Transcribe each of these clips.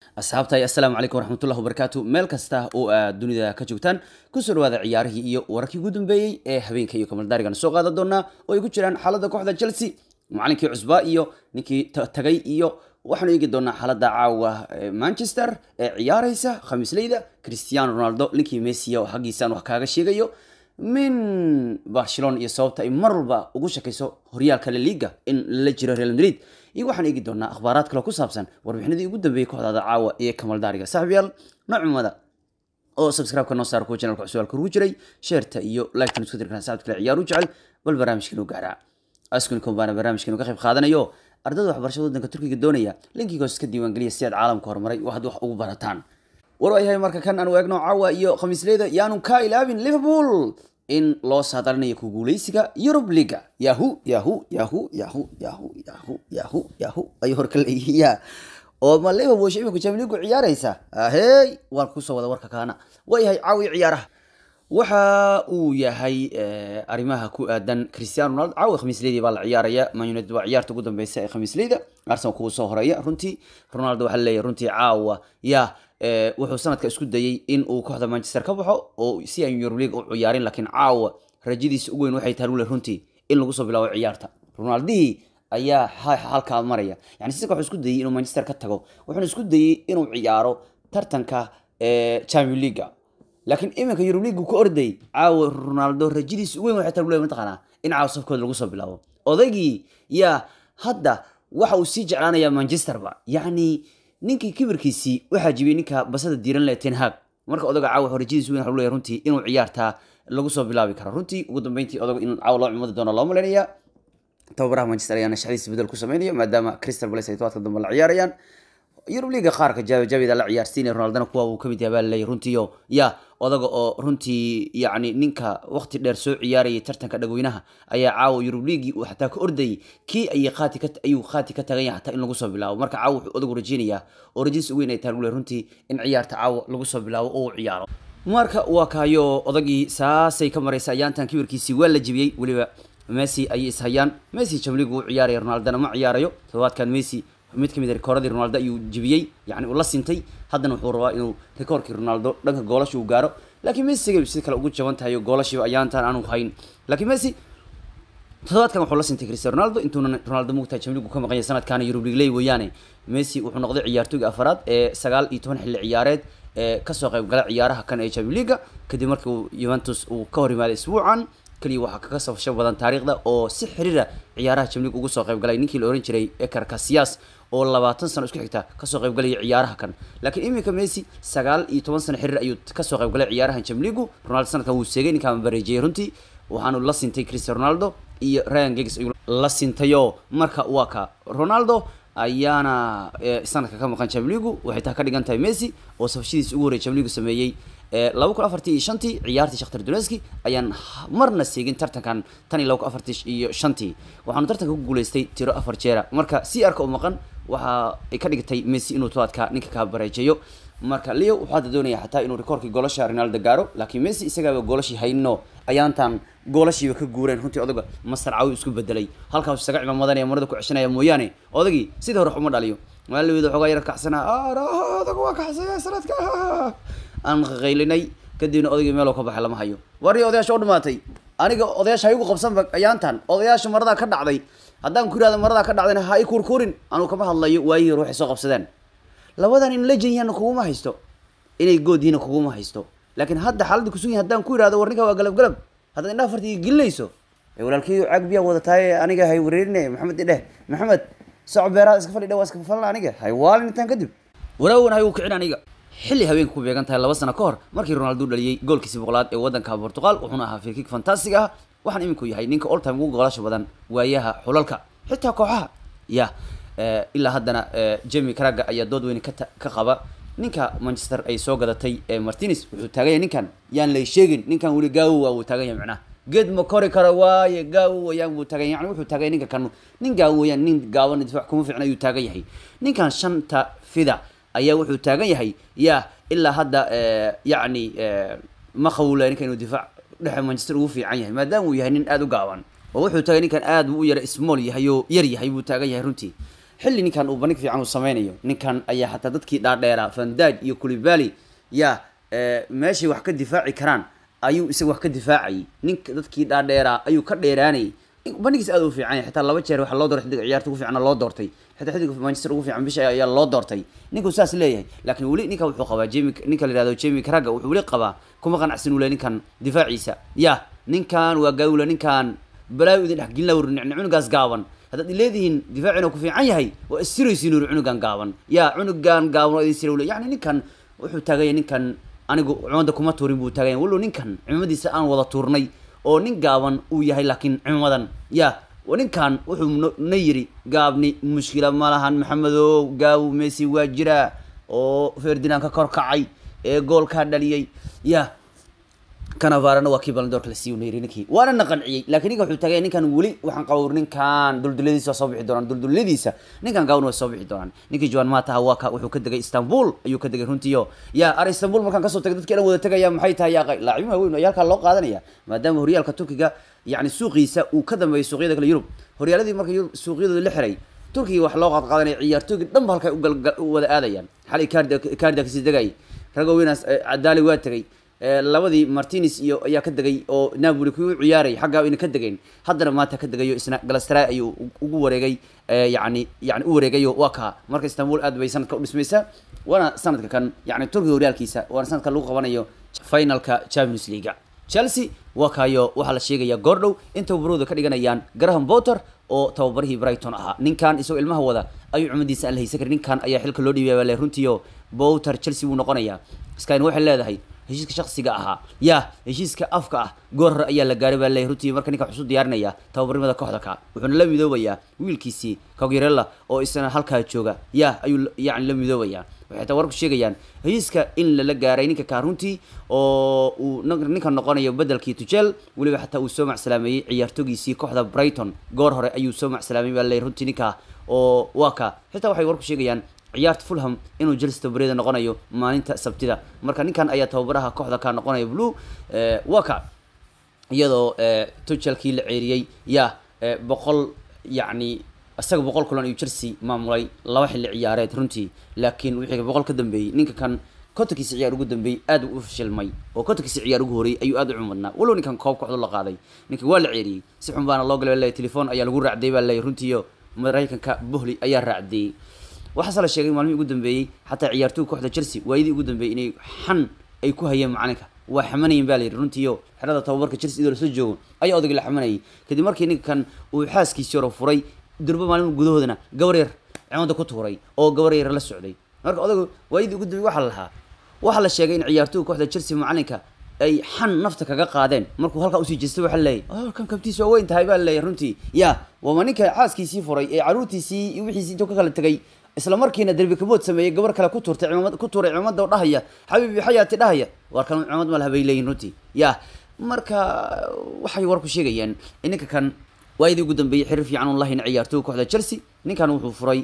asxaabta assalaamu calaykum waraxmatullahi wabarakaatu meel kasta oo aad dunida ka joogtaan kusoo dhawaada ciyaarihii iyo wararkii ugu dambeeyey ee habeenka iyo kamaldaarigan soo qaadan doonaa oo ay ku jiraan xaaladda kooxda chelsea macalinkii cusbaa iyo ninkii tagay iyo waxaanu eegi doonaa xaaladda caawa manchester ee ciyaaraysa khamiisleyda cristiano ronaldo ninkii messi oo xaggiisaan wax kaaga sheegayo min barcelona iyo sababta ay mar walba ugu shakayso horyaalka la liga in la jiro real madrid iyo waxaan eegi doonaa akhbaaraad kale ku saabsan warbixinadii ugu dambeeyey kooxdaada caawa iyo kamaldaariga saaxiibyaal noocumada oo subscribe-ka noo saara kuwa channelka cusub halka ugu jiray sheerta iyo like-tan isku dirkan saabta kale ciyaar u jecel bal barnaamijkan u gaaraa askunicom baana barnaamijkan uga qayb qaadanayo ardayda waxbarashada waddanka turkiga doonaya linkiga hoos ka diiwaangeliya si aad caalamka horumaray oo had wax ugu barataan war yahay marka kan aanu eegno caawa iyo khamiisleyda yaanu ka ilaabin liverpool in loo saadalinayo ku guuleysiga Europe League yahu yahu yahu yahu yahu yahu yahu yahu ay horka leeyahay oo ma Liverpool shayba ku Champions League ciyaaraysa ahey waan ku soo wada warka kaana way yahay caawi ciyaaraha waxa uu yahay arrimaha ku aadan Cristiano Ronaldo caawi khamiisleedii baa la ciyaaraya Man United waa ciyaarta ugu dambeysa ee khamiisleeda Arsenal kuwa soo horeeya runtii Ronaldo waxa leeyahay runtii caawa yaa wuxuu sanadka isku dayay in uu kooxda manchester ka baxo oo si aan euro league u ciyaarin laakiin caawa rajadiisa ugu weyn waxay tahay wule runtii in lagu soo bilaabo ciyaarta ronaldihii ayaa halkaa maraya yani sika wuxuu isku dayay inuu manchester ka tago wuxuuna isku dayay inuu ciyaaro tartanka champion league laakiin iminka euro league ka orday caawa ronaldo rajadiisa ugu weyn waxay tahay wule mataqaanaa in caawa safkooda lagu soo bilaabo odaygii yaa hadda waxa uu sii jeclaanayaa manchesterba yacni ninkii kibirkiisii waxaa jibiyey ninka basada diiran leh ten hag marka odaga caawa rajadiis weyn waxa leeyahay runtii inuu ciyaartaa lagu soo bilaabi karo runtii ugu dambeyntii odaga in caawa loo cimadi doono loo malaynayaa tababaraha manchester ayaana shaqadiisa bedel ku sameynaya maadaama crystal palace ay tobaadka dambe la ciyaarayaan yurub liga qaarka jaabida la ciyaarsiinaya ronaldana kuwa uu kamid yahay baa laleeyahay runtiiyo ya odaga oo runtii yacni ninka waqti dheer soo ciyaarayay tartanka dhagweynaha ayaa caawa yurub liigii uu xataa ka ordayay kii ayay qaati ka ayuu qaati ka tagan yahay xataa in lagu soo bilaabo marka caawa wuxuu odagu rajeynayaa oo rajadiis ugu weyn ay tahay runtii in ciyaarta caawa lagu soo bilaabo oo uu ciyaaro marka waa kaayo odagii saasay ka maraysa ayaantan kibirkiisii waa la jibiyey weliba messi ayay ishayaan messi jamligu u ciyaaraya ronaldana ma ciyaarayo todobaadkan messi mid kamid a rikooradii ronaldo ayuu jibiyey yani uu la sintay haddana wuxuu rabaa inuu rikoorkii ronaldo dhanka goolasha uu gaaro laakiin messi si kale ugu jaban tahay goolashiiba ayaantan aanu hayn laakiin messi toddobaadkan wuxuu la sintay cristiano ronaldo intuuna ronaldo mugtahay jamligu ka maqan yahay sanadkaana yurub league weeyaane messi wuxuu noqday ciyaartooyga afaraad ee sagaal iyo toban xilli ciyaareed ee kasoo qayb gala ciyaaraha kan ee champions league kadib markii uu juventus uu ka hor yimaaday isbuucan kaliya waxaa kaga safasho badan taariikhda oo si xiriira ciyaaraha champions league ugu soo qayb galay ninkii la oran jiray Iker Casillas oo labaatan sano isku xigta kasoo qayb galaya ciyaaraha kan laakiin iminka Messi sagaal iyo toban sano xiriir ayuu kasoo qayb galay ciyaaraha champions league Ronaldo sanadkan wuu seegay ninkaan bareejiyay runtii waxaanu la sintay Cristiano Ronaldo iyo Ryan Giggs ayuu la sintayo marka waa ka Ronaldo ayaana sanadka ka maqan champions league waxay taa ka dhigan tahay Messi oo safashadiisa ugu horreeyay champions league sameeyay laba kun afartii iyo shantii ciyaartii shakhtar donetski ayaan marna seegin tartankan tan iyo laba kun afartii iyo shantii waxaanu tartanka ku guuleystay tiro afar jeera marka si arka u maqan waxa ay ka dhigtay messi inuu tobaadka ninka ka bareejeeyo marka leo wuxuu hadda doonaya xataa inuu rikoorkii goolasha ronaldo gaaro laakiin messi isagaaba goolashii haynino ayaantan goolashiiba ka guureen runtii odaga master cawi isku bedelay halkaas isaga cimaamadanaya marada ku ceshanaya mooyaane odagii sidii hore uma dhaliyo maalawida xoogaa yar kacsanaa odaga waa kacsaya sanadka aan qaylinay kadibna odaygii meeloo ka baxay lama hayo warii odayaasha u dhamaatay aniga odayaasha ha igu qabsanba ayaantan odayaasha maradaa ka dhacday haddaan ku yihahdo maradaa ka dhacdayna ha i kurkurin anuu kama hadlayo waayihii hore waxay soo qabsadeen labadan in legend yahanna kuguma haysto inay good yihiina kuguma haysto laakiin hadda xaaladda kusugan yahay haddaan ku yihahdo war ninka waa galab galab haddaad indhaha fartiga gelinayso walaalkii caag biyaa wadataay aniga hay wareerine maxamed idheh maxamed soco beeraha iska fadhi dha waa iska falna aniga hay waalin intaan kadib waraawan hay uu kicin aniga xilli habeenka ku beegan tahay laba sano ka hor markii ronaldo dhaliyey goolkiisi boqolaad ee waddanka portugal wuxuuna ahaa firkig fantastic ah waxaan iminku yahay ninka all time ugu goolasha badan waayaha xulalka xitaa kooxaha ya ilaa haddana jemi craga ayaa dood weyn ka qaba ninka manchester ay soo gadatay martinez wuxuu taagan yahay ninkan yaan lay sheegin ninkan weli gaawo waa wuu taagan yahay macnaha geed ma kori karo waaye gaawo wayaan buu taagan yahay yani wuxuu taagan yahay ninka kan nin gaawo wayaan nin gaaban difaac kuma fiicna ayuu taagan yahay ninkan shanta fida ayaa wuxuu taagan yahay ya ilaa hadda yacni ma qawla ninka inuu difaac dhexe manchester ugu fiican yahay maadaama uu yahay nin aada u gaaban oo wuxuu taagay ninkan aad buu u yara small yahay oo yar yahay buu taagan yahay runtii xilli ninkan uu bandhig fiican uu sameynayo ninkan ayaa xataa dadkii dhaadheeraa fandaj iyo kulibali ya meeshay wax ka difaaci karaan ayuu isaga wax ka difaacayay ninka dadkii dhaadheeraa ayuu ka dheeraanayay bandhigiis aad u fiican yahay xitaa laba jeer waxaa loo doortay xidiga ciyaarta ugu fiicana loo doortay xitaa xidiga manchester ugu fiican bisha ayaa loo doortay ninkuu saas leeyahay laakiin weli ninka wuxuu qabaa jemi ninka la yihahdo jemi karaga wuxuu weli qabaa kuma qanacsan ule ninkan difaaciisa ya ninkan waa gaawula ninkan balaayo idin dhexgelin la warnicni cunugaas gaaban haddaad leedihiin difaacina ku fiican yahay waa istiraysiin uri cunugan gaaban ya cunugan gaaban waa idin sira ule yani ninkan wuxuu taaganya ninkan anigu cumada kuma tuurin buu taaganya wallow ninkan cimamadiisa aan wada tuurnay oo nin gaaban uu yahay laakiin cimadan ya ninkan wuxuu na yiri gaabni mushkila ma lahan maxamedow gaawu messi waa jiraa oo ferdinand ka kor kacay ee goolkaa dhaliyay ya canavarana waa kii balandoorka la siiy nayiri ninkii waana na qanciyey lakin ninka wuxuu tagay ninkan weli waxaan qaba ninkan dulduladiisa waa soo bixi doonaan dulduladiisa ninkan gaawan way soo bixi doonaan ninkii joan mataha waa ka wuxuu ka degay istanbul ayuu ka degay runtiyo ya ar istanbul markaan kasoo tagay dadki dhan wada tegaya maxay tahay ya laacibin waaweyn ayaa halkaa loo qaadanaya maadaama horyaalka turkiga yani suuqiisa uu ka dambeeyo suuqyada kale yurub horyaaladii marka yurub suuqyadooda la xiray turkiga wax loo qaad qaadanaya ciyaartooygi dhan ba halkay u wada aadayaan xalay kaarda kaarda kasii degay ragoweynaas cadaali waa tegay labadii martinez iyo ayaa ka degay oo napoli kuwi u ciyaaray xaggaa ina ka degeen haddana maanta ka degayo isna galastray ayuu ugu wareegay yani yani u wareegayo waa kaa marka istanbul aad bay sanadka u dhismaysaa waana sanadka kan yani turkiga horyaalkiisa waana sanadka lagu qabanayo finalka champions leaga chelsea waa kaayo waxaa la sheegaya goordhow in tababarooda ka dhiganayaan graham potter oo tababarihii brighton ahaa ninkan isagoo ilmaha wada ayuu cumadiisa aan la haysan karin ninkan ayaa xilka loo dhiibaya bale runtiio potter chelsea buu noqonayaa skyn waxay leedahay heshiiska shaksiga ahaa ya heshiiska afka ah goor hore ayaa la gaaray baa leeyahy runtii marka ninka wuxuu diyaarinaya tababarnimada kooxda ka wuxuuna la midoobayaa wiilkiisii cogerella oo isna halkaa jooga ya ayuu yani la midoobayaa waxay taa warku sheegayaan heshiiska in lala gaaray ninka kaa runtii oo uu ninka noqonayo bedelkii tujel weliba xataa uu soo macsalaameeyey ciyaartoogiisii kooxda brighton goor hore ayuu soo macsalaameeyey baa leeyahy runtii ninka oo waa ka xitaa waxay warku sheegayaan ciyaarta fulham inuu chelsea tababareeda noqonayo maalinta sabtida marka ninkan ayaa tababaraha kooxda ka noqonaya blue waa ka iyadoo tuchelkii la ceeriyey ya boqol yacni isaga boqol kulan ayuu chelsea maamulay laba xilli ciyaareed runtii laakiin wixii boqol ka dambeeyey ninka kan kontonkiisa ciyaar ugu dambeeyey aad u fashilmay oo kontonkiisa ciyaar ugu horreeyey ayuu aad u cumadnaa walow ninkan koob kooxdu la qaaday ninka waa la ceeriyey si xun baana loo galay baa leeyahy telefoon ayaa lagu raacday baa leeyahy runtiiyo maraykanka bohli ayaa raacdeeyey waxaase la sheegay maalmihii ugu dambeeyey xataa ciyaartooy kooxda chelsea waayadii ugu dambeeyey inay xan ay ku hayeen macalinka waa xamanayeen ba la yidhi runtiiyo xerada tababarka chelsea idoo lasoo joogo ayaa odagii la xamanayay kadib markii ninkan uu xaaskiisii hore furay durbo maalin gudahoodana gabar yar cimada ku tuuray oo gabar yar la socday marka odagu waayadii ugu dambeeyey waxaa la lahaa waxaa la sheegay in ciyaartooy kooxda chelsea macalinka ay xan nafta kaga qaadeen markuu halkaa usii jeestay waxaa laleeyahy kan kabtiis waa weyn tahay baa laleeyahy runtii ya waama ninka xaaskiisii furay ee caruurtiisii iyo wixiisii intuu ka kala tegay isla markiina derbi kabood sameeyey gabar kale ku tuurtay cimamad ku tuuray cimamada oo dhahaya xabiibi xayaati dhahaya waar kan cimamad ma laha bay leeyihin runtii ya marka waxay warku sheegayaan in ninka kan waayadii ugu dambeeyey xiriir fiican un lahayn ciyaartooy kooxda chelsea ninkan wuxuu furay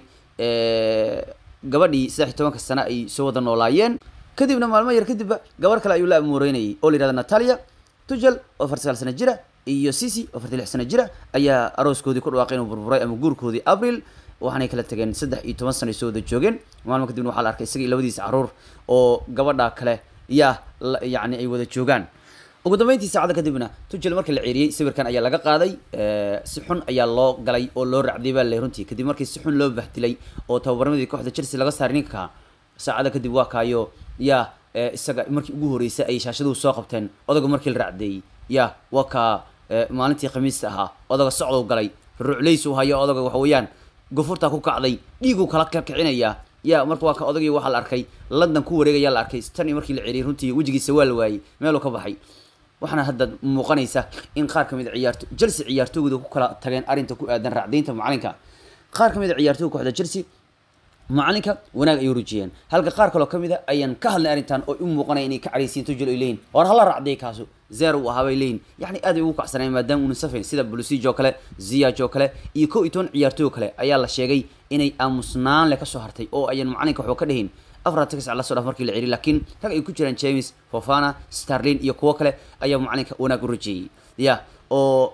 gabadhii saddex iyo tobanka sano ay soo wada noolaayeen kadibna maalmo yar kadibba gabar kale ayuu la amuureynayay oo la yihahda natalia tugel oo afar sagaal sano jira iyo cici oo afartii lix sano jira ayaa arooskoodii ku dhawaaqay inuu burburay ama guurkoodii abril waxaanay kala tageen saddex iyo toban sano ay soo wada joogeen maalmo kadibna waxaa la arkay isaga iyo labadiisa caruur oo gabadha kale yaa yani ay wada joogaan ugu dambeyntii saacada kadibna tugel markii la ceeriyey sawirkan ayaa laga qaaday si xun ayaa loo galay oo loo racday baa lay runtii kadib markii si xun loo bahdilay oo tababarmadii kooxda chelsea laga saaray ninka saacada kadib waa kaayo ya isaga markii ugu horeysay ay shaashaduhu soo qabteen odaga markii la racdeeyey ya waa kaa maalintii khamiista ahaa odaga socdow galay ruclaysu hayo odaga waxa weeyaan gofurtaa ku kacday dhiiguu kala kakicinaya ya marka waa ka odagii waxaa la arkay london ku wareegaya la arkay tan iyo markii la celiyay runtii wejigiisa waa la waayey meeluu ka baxay waxaana hadda muuqanaysa in qaar kamid a ciyaarto chelsea ciyaartooyda ku kala tageen arrinta ku aadan raacdaynta macalinka qaar kamid a ciyaartooyga kooxda chelsea macalinka wanaag ayuu rujiyeen halka qaar kaloo kamid a ayaan ka hadlay arrintan oo u muuqanaya inay ka cadhaysiin tujel ay leeyihin war hala racday kaasu zero uu ahaa bay leeyihin yacni aad ay ugu kacsanayeen maadaama uuna safayn sida blusij oo kale ziyaj oo kale iyo kow iyo toban ciyaartooy oo kale ayaa la sheegay inay aamusnaan leh kasoo hartay oo ayan macalinka waxba ka dhihin afar tagsac la soo dhaaf markii la celiy laakiin rag ay ku jiraan james fofana starlin iyo kuwo kale ayaa macalinka wanaag u rajeeyey ya oo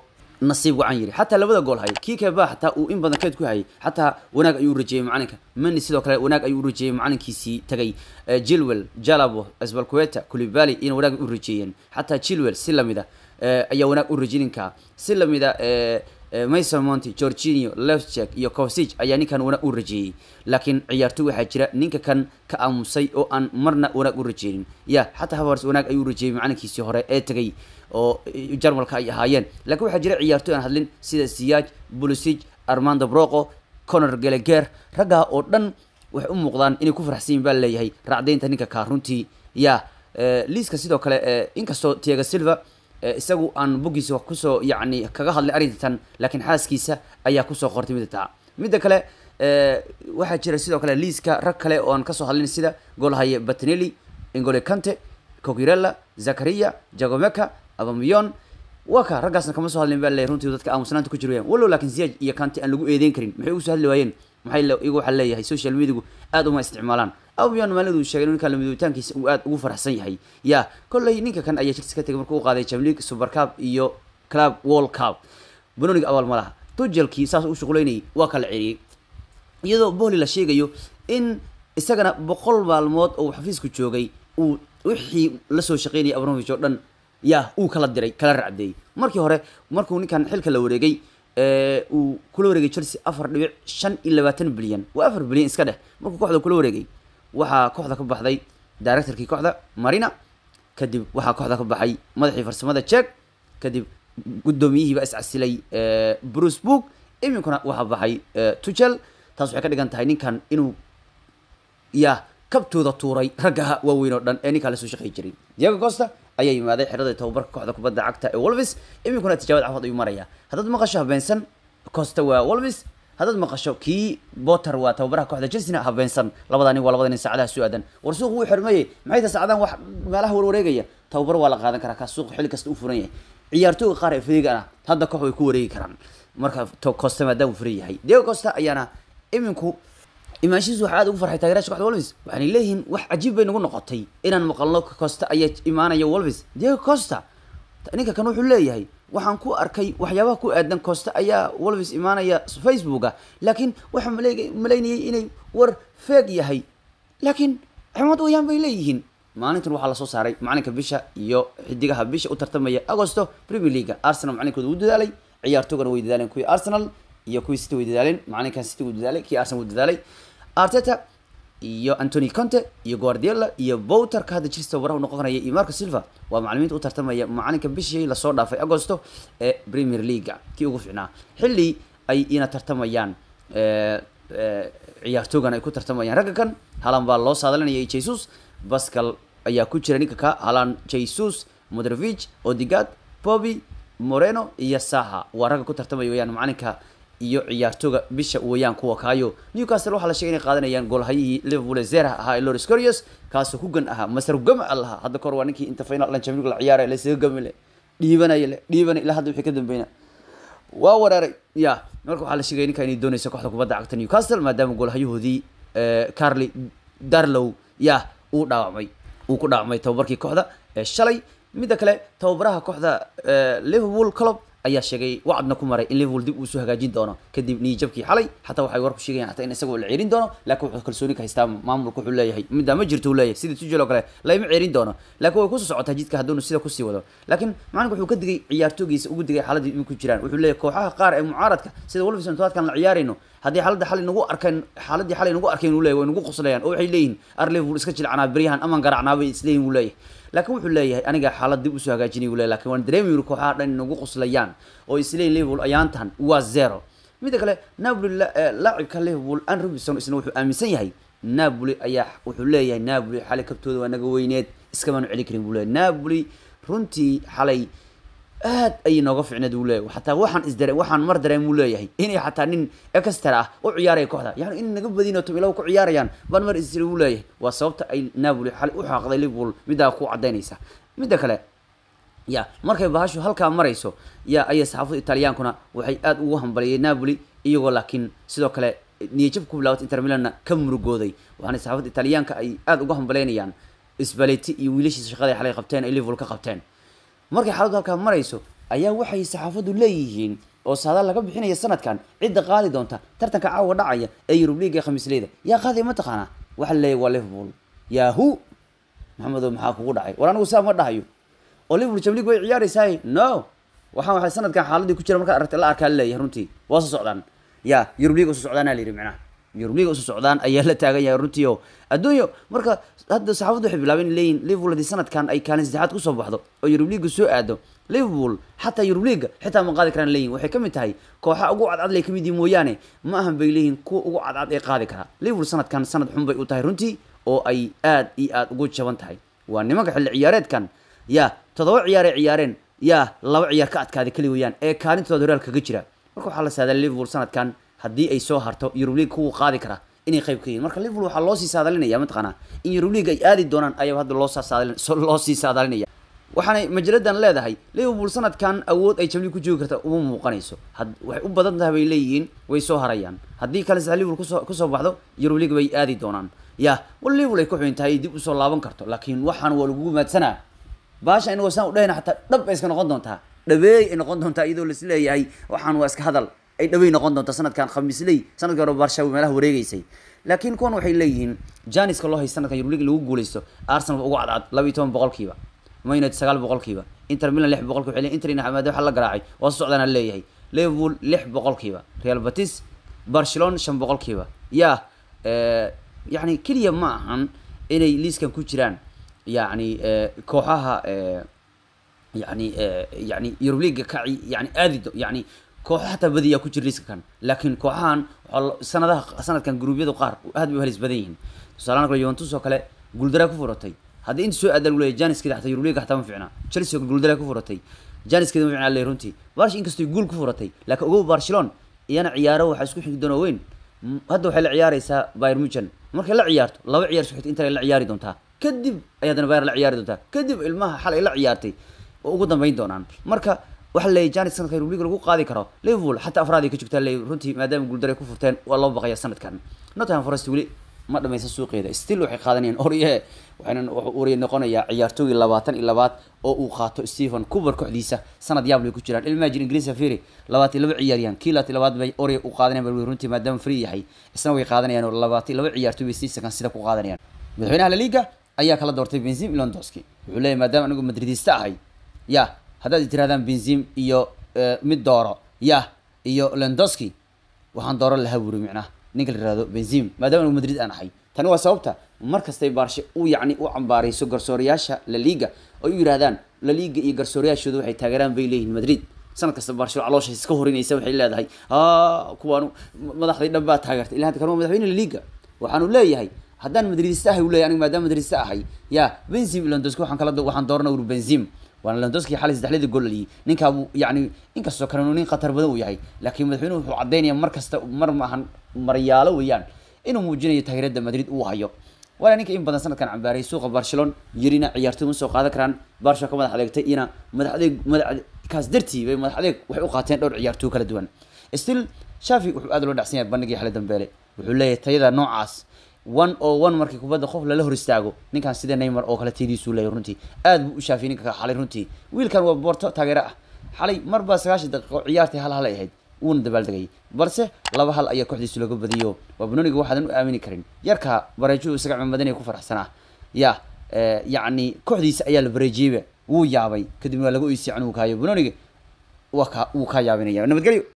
nasiib wacan yiri xataa labada gool hay kii keba xataa uu in badan keed ku hayay xataa wanaag ayuu rajeeyey macalinka mani sidoo kale wanaag ayuu u rajeeyey macalinkiisii tagay jilwell jalabo asbalqueta kulibali ina wanaag u rajeeyeen xataa jilwell si lamida ayaa wanaag u rajininkaa si lamida mason monty georginio lefcheck iyo cosig ayaa ninkan wanaag u rajeeyey laakiin ciyaartoy waxaa jira ninka kan ka aamusay oo aan marna wanaag u rajeynin ya xataa havars wanaag ayuu rajeeyey macalinkiisii hore ee tegay oo jarmalka ay ahaayeen laakiin waxaa jira ciyaartoy aan hadlin sida siyaaj bulisig armando broco conor geleger raggaa oo dhan waxay u muuqdaan inay ku faraxsan yihin baa leeyahay raacdeynta ninka kaa runtii ya liiska sidoo kale inkastoo tiaga silva isagu aan boggiisa wax kusoo yacni kaga hadlay arrintan laakiin xaaskiisa ayaa kusoo qortay midda taa midda kale waxaa jira sidoo kale liiska rag kale oo aan kasoo hadlin sida goolhaye batinelli ingole kante cogirella zakaria jagomeka abamiyon waa ka raggaasna kama soo hadlin baa leeyahy runtii dadka aamusnaanta ku jirayaan wallow laakiin ziyaaj iyo kante aan lagu eedeyn karin maxay ugu soo hadli waayeen maxay iyagu waxaa leeyahay social mediagu aad uma isticmaalaan abamiyon maalinadu sheegay ninkan lamidowitaankiisa uu aad ugu faraxsan yahay ya kolley ninka kan ayaa chelsea ka tegay markuu u qaaday jamleague super cup iyo club world cup banoniga abaal ma laha tujelkii saas u shuqulaynayay waa kala celiyey iyadoo bohli la sheegayo in isagana boqol maalmood oo xafiisku joogay uu wixii lasoo shaqeynayay abramovich oo dhan ya uu kala diray kala racdeeyey markii hore markuu ninkan xilka la wareegay uu kula wareegay chelsea afar dhibic shan iyo labaatan bilyan waa afar bilyan iska dheh markuu kooxda kula wareegay waxaa kooxda ka baxday directorkii kooxda marina kadib waxaa kooxda ka baxay madaxii farsamada jek kadib guddoomiyihiiba iscasilay bruce book iminkuna waxaa baxay tuchel taas waxay ka dhigan tahay ninkan inuu ya kabtooda tuuray ragga waaweyn oo dhan ee ninkaa lasoo shaqey jiray diego costa ayaa yimaaday xerada tababarka kooxda kubadda cagta ee wolvis iminkuna tijaabad cafad ayuu maraya haddaad maqasho habeensan costa waa wolvis haddaad maqasho kii botter waa tababaraha kooxda chelsea habeensan labada nin waa labada nin saacadaha soo aadan war suuq wuu xirmayey maxay ta saacadahan wax meelaha warwareegaya tababar waa la qaadan karaa kaa suuq xilli kasta u furan yahay ciyaartooyga qaar ee fariigan ah hadda koox way ku wareegi karaan marka costa maadaama uu furan yahay diego costa ayaana iminku imaanshihiisu waxaa aad ugu farxay taageerasha kooxda wolvis waxaanay leeyihiin wax cajiib bay nagu noqotay inaan maqalno costa ayaa imaanaya wolvis diego costa ninka kan wuxuu leeyahay waxaan ku arkay waxyaabaha ku aadan costa ayaa wolvis imaanaya facebooka laakiin waxaa male malaynayay inay war feeg yahay laakiin cimad wayaan bay leeyihiin maalintan waxaa lasoo saaray macalinka bisha iyo xidigaha bisha u tartamaya agosto premier leaga arsenal macalinkooda uu dadaalay ciyaartoogana way dadaaleen kuwii arsenal iyo kuwii city way dadaaleen macalinkan city wuu dadaalay kii arsenal wuu dadaalay arteta iyo antony conte iyo guardiola iyo bowterka hadda chelsea tababaraha u noqonaya iyo marco silva waa macalimiinta u tartamaya macalinka bishii lasoo dhaafay agosto ee premier leaga kii ugu ficnaa xilli ay ina tartamayaan ciyaartoogan ay ku tartamayaan ragga kan halan baa loo saadalinayay jesus bascal ayaa ku jira ninka ka halan jesus modrovich odigad bobby moreno iyo saha waa ragga ku tartamaya weyaan macalinka iyo ciyaartooga bisha weeyaan kuwa kaayo newcastle waxaa la sheegay inay qaadanayaan goolhayihii liverpool ee zerha ahaa ee loris corius kaasoo ku gan ahaa masar gama a lahaa hadda kahor waa ninkii inta final dhan champions la ciyaaraya lasaga gami le dhiibanaya le dhiibanay ilaa hadda wixii ka dambeyna waa weeraray ya marka waxaa la sheegaya ninka inay doonayso kooxda kubadda cagta newcastle maadaama goolhayahoodii carly darlow ya uu dhaawacmay uu ku dhaawacmay tababarkii kooxda ee shalay midda kale tababaraha kooxda liverpool club ayaa sheegay wacdna ku maray in liverpool dib uu soo hagaajin doono kadib niyijabkii xalay xataa waxay warku sheegayaan xataa in isagoo la ceerin doono laakiin wuxuu kalsooni ka haystaa maamulka wuxuu leeyahay middaa ma jirto uu leeyahay sida tujel oo kale lama ceerin doono laakiin way kusoo socotaa jidka hadduunu sida kusii wado laakiin macalinku wuxuu ka digay ciyaartoogiisa ugu digay xaaladii iminku jiraan wuxuu leeyahay kooxaha qaar ee mucaaradka sida wolverhampton todobaadkan la ciyaarayno haddii xaaladda xalay nagu arkeen xaaladii xalay nagu arkeen uu leeyahay way nagu qoslayaan oo waxay leeyihin ar liverpool iska jilcanaa beryahan aman garacnaa bay isleeyihin uu leeyahay laakiin wuxuu leeyahay aniga xaalad dib usoo hagaajinay uu leeyahay lakin waan dareemi kooxaha dhan nagu qoslayaan oo isleeyihin liverpool ayaantan waa zero midda kale napoli laacibka liverpool an robinson isna wuxuu aaminsan yahay napoli ayaa wuxuu leeyahay napoli xalay kabtooda waa naga weyneed iskamaanu celin karin buu leeyahay napoli runtii xalay aad ayay nooga ficneed uu leeyahay xataa waxaan isdare waxaan mar dareem uu leeyahay inay xataa nin extra ah u ciyaaraya kooxda yani in naga badino tomilaw ku ciyaarayaan baan mar isdare uu leeyahay waa sababta ay napoli xalay u xaaqday liverpool middaa ku cadaynaysa midda kale ya markay bahashu halkaa marayso ya ayay saxaafada italiyaankuna waxay aad ugu hambaliyeen napoli iyagoo laakiin sidoo kale niyajab ku bilaawata inter milanna ka murugooday waxaana saxaafada italiyaanka ay aad uga hambaleynayaan sbaleti iyo wiilashiisa shaqada ay xalay qabteen ay liverpool ka qabteen markay xaaladdu halkaa marayso ayaa waxay saxaafadu leeyihiin oo saadaal laga bixinaya sanadkan cidda qaadi doonta tartanka caawa dhacaya ee yurub league ee khamiisleyda yaa qaadaya mataqaanaa waxa la leeyahy waa liverpool yahu maxamedo maxaa kugu dhacay war anigu saa ma dhahayo oo liverpool champions league way ciyaaraysaay no waxaan waxay sanadkan xaaladii ku jira markaa aragtay la arkaa leeyahay runtii waa soo socdaan ya yurub league usoo socdaana la yidhi macnaha yurub league usoo socdaan ayaa la taagan yahay runtii oo adduunyo marka hadda saxaafaddu waxay bilaabeen in leeyihin liverpool haddii sanadkan ay kaalin saddexaad kusoo baxdo oo yurub league soo aado liverpool xataa yurub league xitaa ma qaadi karaan leeyihin waxay ka mid tahay kooxa ugu cadcad lay ka mid yihin mooyaane ma ahan bay leeyihin kuwa ugu cadcad ee qaadi karaa liverpool sanadkan sanad xun bay u tahay runtii oo ay aad iyo aad ugu jaban tahay waa nimanka xilli ciyaareedkan ya toddoba ciyaar ay ciyaareen ya laba ciyaar ka adkaaday keli weeyaan ee kaalintooda horaal kaga jira marka waxaa la saadaa liverpool sanadkan haddii ay soo harto yurub league kuwa qaadi kara inay qayb ka yihin marka liverpool waxaa loo sii saadalinaya mataqaanaa in yurub league ay aadi doonaan ayaa hadda loo saadalin loo sii saadalinaya waxaanay majaladan leedahay liverpool sanadkan awood ay jamli ku joogi karta uma muuqanayso had waxay u badan tahay bay leeyihiin way soo harayaan haddii kale sax liverpool kusoo kusoo baxdo yurub league bay aadi doonaan ya wal liverpool ay ku xun tahay dib usoo laaban karto laakiin waxaan waa lagugu maadsanaa baasha inagoo saan u dhahayna xataa dhab bay iska noqon doontaa dhabeey ay noqon doontaa iyadoo lais leeyahay waxaan waa iska hadal ay dhawey noqon doontaa sanadkan khamiisley sanadkii hore barshawi meelaha wareegeysay laakiin kuwan waxay leeyihiin janiska loo hay sanadkan yurub league lagu guuleysto arsenal ugu cadcad laba iyo toban boqolkiiba man united sagaal boqolkiiba inter milan lix boqolkiiba waxay leeyihin inter inamaade waxa la garaacay waa soo socdaana leeyahay liverpool lix boqolkiiba real batis barcelona shan boqolkiiba ya yani keliya ma ahan inay liiskan ku jiraan yani kooxaha yani yani yurub leaga kaci yani aadi yani kooxo xataa badiyaa ku jira liiska kan laakiin kooxahan waxaa sanadaha sanadkan gruubyadu qaar aad bay u halis badan yihiin tusaalahan kale juventus oo kale guuldaraa ku furatay haddii inta soo aadaa lagu leeyahy janiskeeda xataa yurub leaga xataa ma fiicna chelsea oo guuldaraa ku furatay janiskeeda ma fiicna leeyahy runtii barsh inkastoo guul ku furatay laakiin ogow barcelona iyana ciyaaro waxaa isku xigi doona weyn hadda waxay la ciyaareysaa bayr muchen markay la ciyaarto laba ciyaar isku xigta inter ay la ciyaari doontaa kadib ay haddana bayr la ciyaari doontaa kadib ilmaha xal ay la ciyaartay oo ugu dambeyn doonaan marka waxa leeyahy janis sanadka yurub league lagu qaadi karo liverpool xataa afraad ay ka joogtaa leeyahy runtii maadaama guuldaray ku furteen waa loo baqaya sanadkan nottingham forest weli ma dhamaysan suuqeeda still waxay qaadanayaan orye waxayna orye noqonayaa ciyaartooygii labaatan iyo labaad oo uu qaato stephen cuber kooxdiisa sanad yaab bay ku jiraan ilmajin ingiriisa firi labaatan iyo laba ciyaaryahan kii labaatan labaad bay orye u qaadanayaan bal runtii maadaama free yahay isna way qaadanayaan oo labaatan iyo laba ciyaartooy bay seasonkan sida ku qaadanayaan madaxweynaha la liga ayaa kala doortay benzim ilondoski wuxuu leeyahy maadaama anigu madridista ahay ya haddaad tirahdaan benzim iyo mid dooro ya iyo lendoski waxaan dooro lahaa wuri micnaha ninka la yihahdo benzim maadaama anigu madrid aan ahay tani waa sababta mar kastay baarshe u yacni u cambaarayso garsoorayaasha la liga oo u yidhahdaan la liga iyo garsoorayaashooda waxay taageeraan bay leeyihin madrid sanad kasta baarshe caloosha iska horinaysa waxay leedahay kuwaanu madaxday dhan baa taageertay ilaa hadda kan waa madaxweyne la liga waxaanu leeyahay haddaan madridista ahay u leeyahy anigu maadaama madridista ahay ya benzim londoski waxaan kala waxaan doorana uri benzim waana londoski xalay saddexlada gool dhaliyay ninkaa buu yacni inkastoo kale nin khatar badan uu yahay laakiin madaxweynuhu wuxuu caddaynaya mar kasta mar maahan maryaalo weeyaan inuu muujinayo taageerada madrid uu hayo waana ninka in badan sanadkan cambaaray suuqa barcelona yirina ciyaartoy ma soo qaadan karaan barsha ka madax adeegtay iyana madax adeeg madax kaas dartii bay madax adeeg waxay u qaateen dhowr ciyaartoy kala duwan still shafi wuxuu aad loo dhacsan yahay bandhigii xale dambeele wuxuu leeyahay tayada noocaas one oo one markii kubadda qof lala hor istaago ninkan sida neymar oo kale taydiisuu leeyahay runtii aad buu u shaafiyay ninka xalay runtii wiilkan waa boorto taageero ah xalay mar baa sagaashan daqiiqo ciyaartay hal hal ay ahayd wuuna dabaaldegay balse laba hal ayaa kooxdiisu laga badiyo waa banoniga waxaadan u aamini karin yarka bareejuhu isaga cimamadanaya ku faraxsanaa ya yacni kooxdiisa ayaa la bareejiyeyba wuu yaabay kadibna waa laga oysiyay canuu kaayo banoniga waa ka wuu kaa yaabinaya nabadgelyo